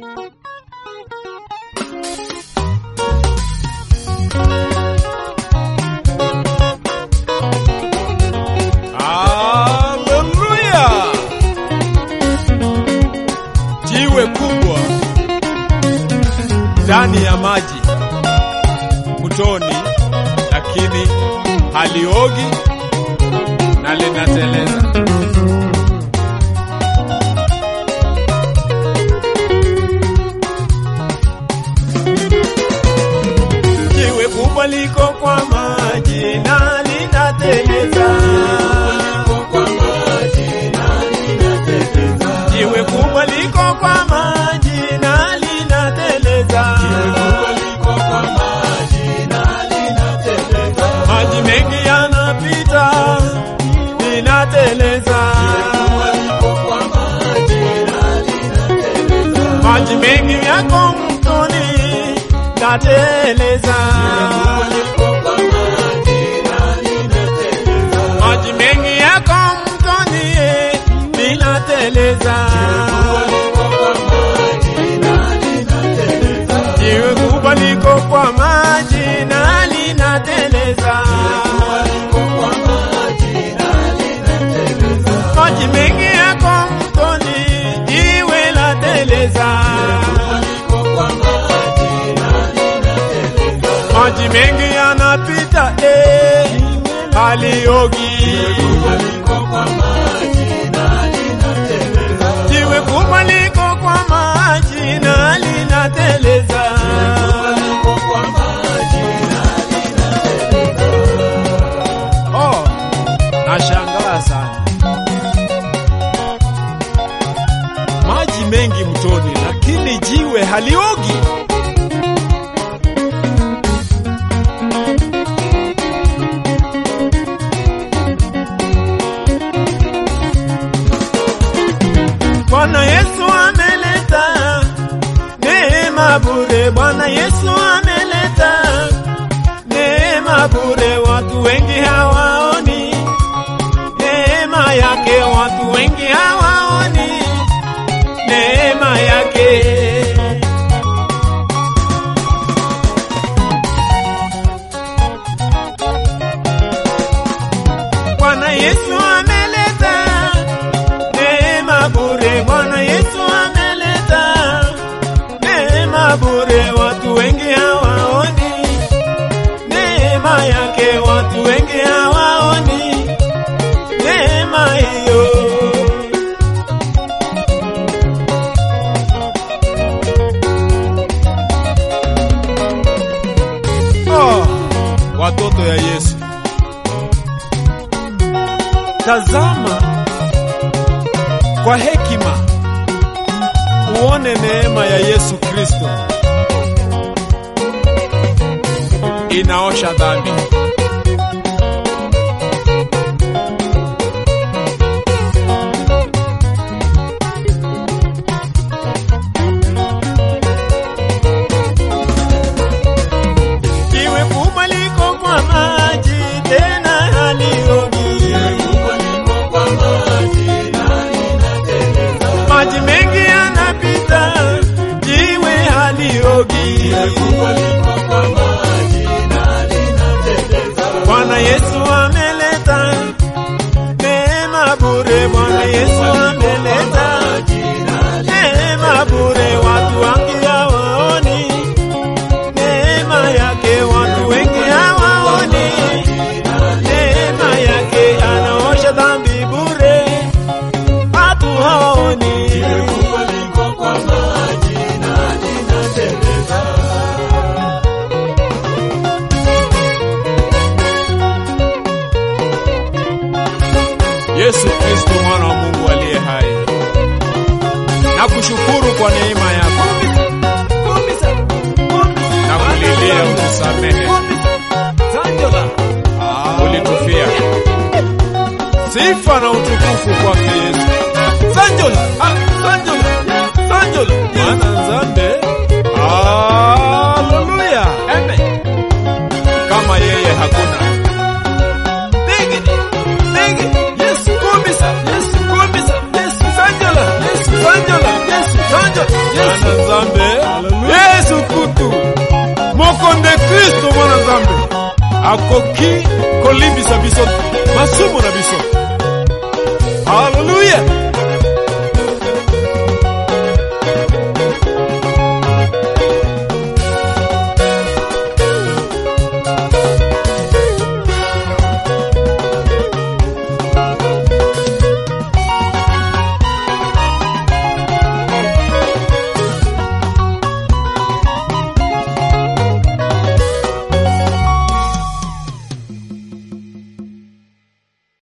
Haleluya! Jiwe kubwa ndani ya maji mtoni, lakini haliogi na linateleza. Jiwe kubwa liko kwa maji na linateleza. Jiwe kubwa liko kwa maji na linateleza. Maji mengi yanapita, linateleza. Maji mengi yako mtoni, lateleza. Maji mengi yako mtoni, linateleza. Jiwe kubwa liko kwa maji na linateleza. Maji mengi yako mtoni, jiwe lateleza. Maji mengi yanapita, eh, haliogi. Jiwe kubwa liko kwa maji na linateleza. Oh, nashangaa sana. Maji mengi mtoni, lakini jiwe haliogi. Bwana Yesu ameleta neema bure. Bwana Yesu ameleta neema bure, watu wengi hawaoni neema yake, watu wengi hawaoni neema yake. Bwana Yesu ameleta neema bure. Bwana Yesu ameleta neema bure, watu wengi hawaoni neema yake, watu wengi hawaoni neema hiyo. Oh, watoto ya Yesu, tazama kwa hekima uone neema ya Yesu Kristo inaosha dhambi. Jiwe kubwa liko kwa maji tena haliogi. Maji mengi yanapita, jiwe haliogi. Bwana Yesu ameleta neema bure. Bwana Yesu ameleta neema bure, watu wengi hawaoni neema yake, watu wengi hawaoni neema yake, anaosha dhambi bure, watu hawaoni. Yesu Kristo mwana wa Mungu aliye hai, na kushukuru kwa neema yako na kulilia utusamehe, ulitufia. Sifa na utukufu kwake Yesu. Sanjola, ah, sanjola, sanjola, mwana nzambe. Haleluya, kama yeye hakuna. Digidi, digidi, Yesu kubisa, Yesu kubisa, Yesu sanjola, Yesu sanjola, Yesu sanjola, Yesu mwana nzambe Hallelujah. yesu kutu mokonde kristo mwana nzambe akoki kolimbisa biso masumu na biso